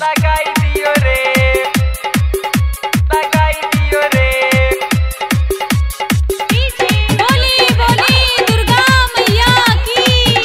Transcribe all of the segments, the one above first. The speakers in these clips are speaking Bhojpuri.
लगाई दियो रे लगाई दियो रे बोली बोली दुर्गा मैया की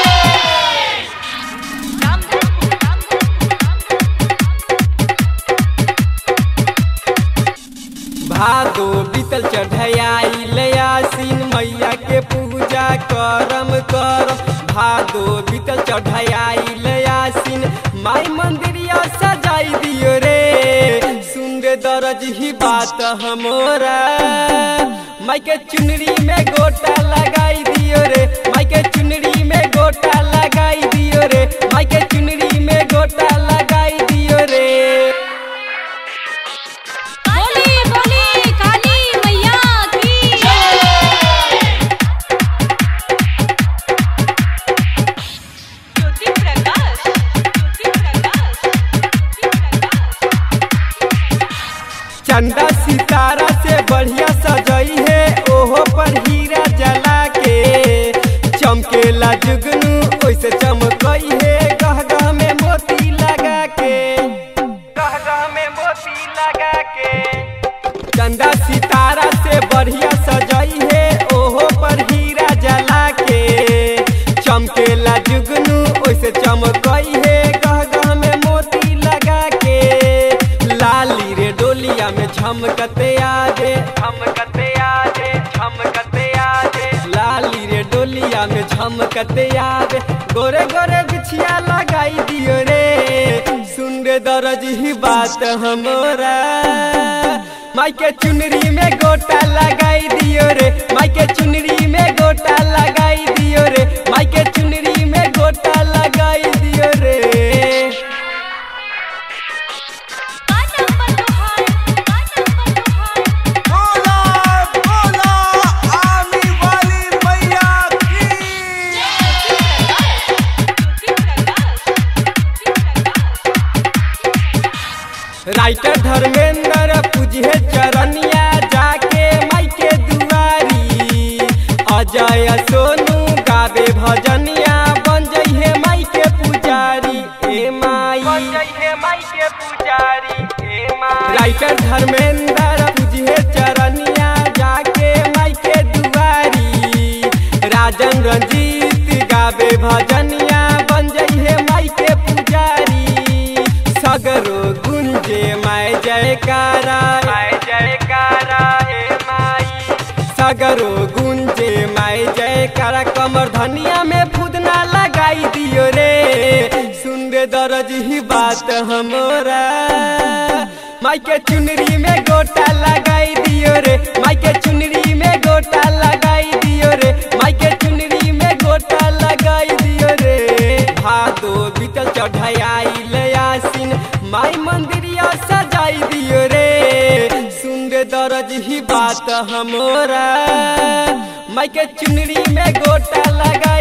भादो बीतल चढ़ाई लयासीन मैया के पूजा करम करम भादो बीतल चढ़ाई लयासीन माई मंदिरिया सजाई दियो रे सुन रे दरज ही बात हमोरा माई के चुनरी में गोटा लगाई दियो रे माई के चुनरी में गोटा लगाई दियो रे माई के चुनरी में गोटा लगाई दियो रे बोली बोली काली मैया की ज्योति प्रकाश ज्योति प्रकाश चंदा सितारा से बढ़िया सजई है ओहो पर हीरा जला के चमकेला जुगनू ओइसे चमकई है गह गह में मोती लगा के गह गह में मोती लगा के चंदा सितारा से बढ़िया सजई है ओहो पर हीरा जला के चमकेला जुगनू ओइसे चमकई है गह गह में मोती लगा के लाली रे डोलिया में झमकते आजे झमकते आजे झमकते आजे लाली रे डोलिया में झमकते आजे गोरे गोरे बिछिया लगाई दियो रे सुन रे दरज ही बात हमरा माई के चुनरी में गोटा लगाई दियो रे माई के चुनरी में गोटा लगाई दियो रे माई के चुनरी में गोटा लगाई दियो रे का नंबर तुहार का नंबर तुहार बोला बोला आने वाली मैया की ज्योति प्रकाश ज्योति प्रकाश राइटर धर्मेंद्र पूजे चरनिया जाके माई के दुआरी अजय सोनू गावे भजनिया बन जइहे माई के पुजारी ए माई बन जइहे माई के पुजारी ए माई राइटर धर्मेंद्र पूजे चरनिया जाके माई के दुआरी राजन रंजीत गावे भजनिया बन जइहे माई के पुजारी सगरो गुंजे माय जयकारा माय जयकारा हे माई सगरो गुंजे माय जयकारा कमर धनिया में फुदना लगाई दियो रे सुन रे दरज ही बात हमरा माई के चुनरी में गोटा लगाई दियो रे माई के चुनरी में गोटा लगाई दियो रे माई के चुनरी में गोटा लगाई दियो रे भादो बीतल चढ़ाई लयासीन माई मंदिरिया सजाई दियो रे सुन रे दरज ही बात हमरा माई के चुनरी में गोटा लगा